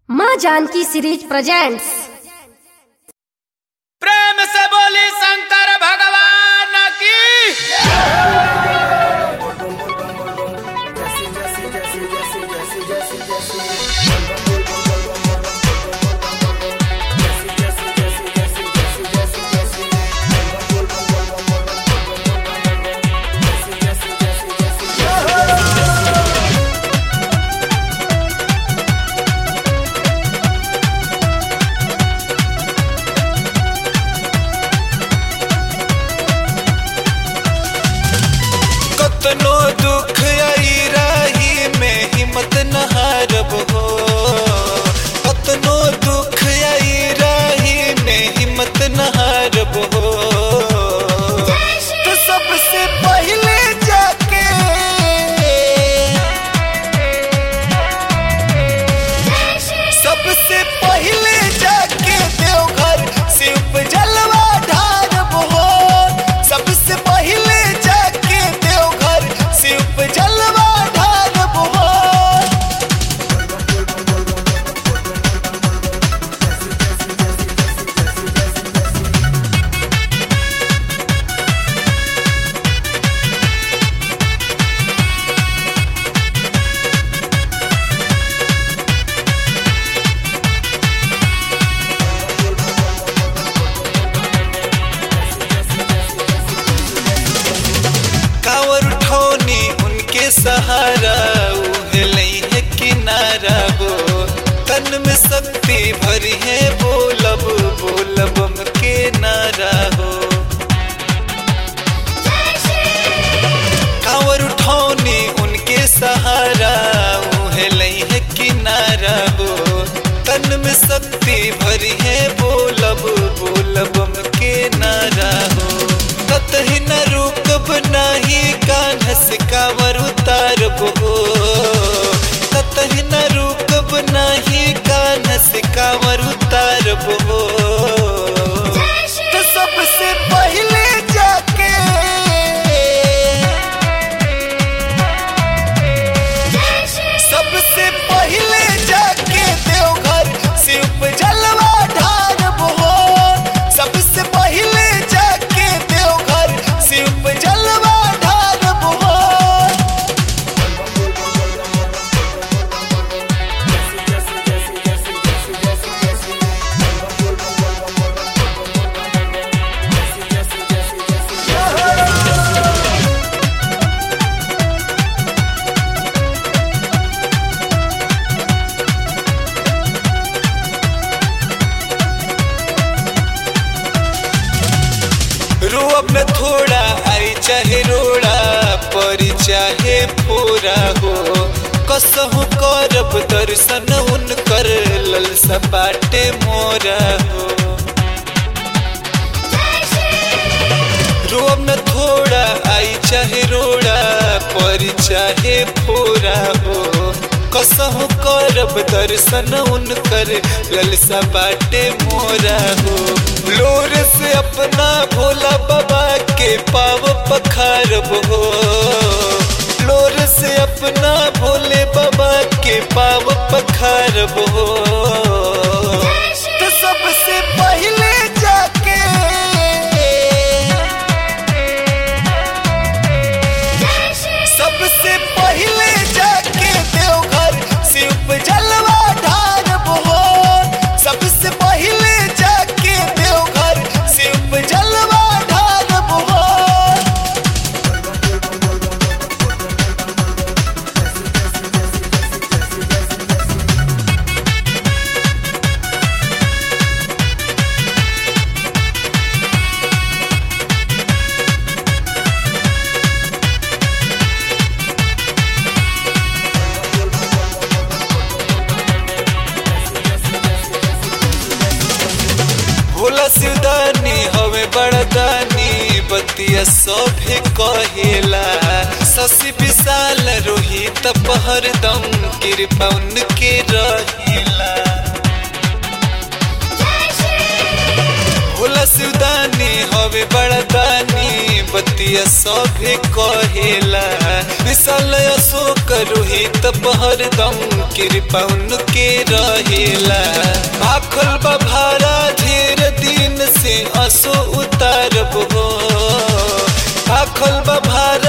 माँ Janaki series presents प्रेम से बोली शंकर भगवान की कतनो दुख आई राही में हिम्मत न हारब हो कतनो दुख आई राही में हिम्मत न हारब हो तो सबसे पहले जाके सबसे पहले जाके देवघर शिव जलवा ढारब हो सबसे पहले जाके देवघर शिव जलवा ढारब हो कावर उठौनी उनके सहारा उहलई है किनारा हो तन में शक्ति भरी है बोलब बोलब हम के नारा हो कावर उठौनी उनके सहारा उहलई है किनारा हो तन में शक्ति भरी है बोलब बोलब हम के नारा हो कतही न रुकब नाही कान्ह से कावर उतारब हो कतही न रुकब नाही कान्ह से कावर उतारब हो तो सबसे पहले जाके सबसे पहले जाके देवघर शिव जलवा ढारब हो सबसे पहले जाके देवघर शिव जलवा ढारब हो रोब न थोड़ा आई चाहे रोड़ा परी चाहे पूरा हो कसहु करब दर्शन उनकर लल सपाटे मोरा हो रोब न थोड़ा आई चाहे रोड़ा परी चाहे पूरा हो कसहु करब दर्शन उनकर ललसा बाटे मोरा हो लोर से अपना भोला बाबा के पाव पखारब हो लोर से अपना भोले बाबा के पाव पखारब हो तो सबसे पहले जाके सबसे पहले जाके देवघर शिव जलवा ढारब हो सबसे पहले जाके देवघर शिव जलवा ढारब हो भोला सिवदानी हवे बड़दानी बतिया सभे कहेला शशि विशाल रोहित पहरदम कृपा उनके रहेला भोला सिवदानी हवे बड़दानी बतिया बतिया सभे कहेला विशाल अशोक रोहित हरदम कृपा उनके रहेला आखल बभारा ढेर दिन से असो उतारब हो आखल बभारा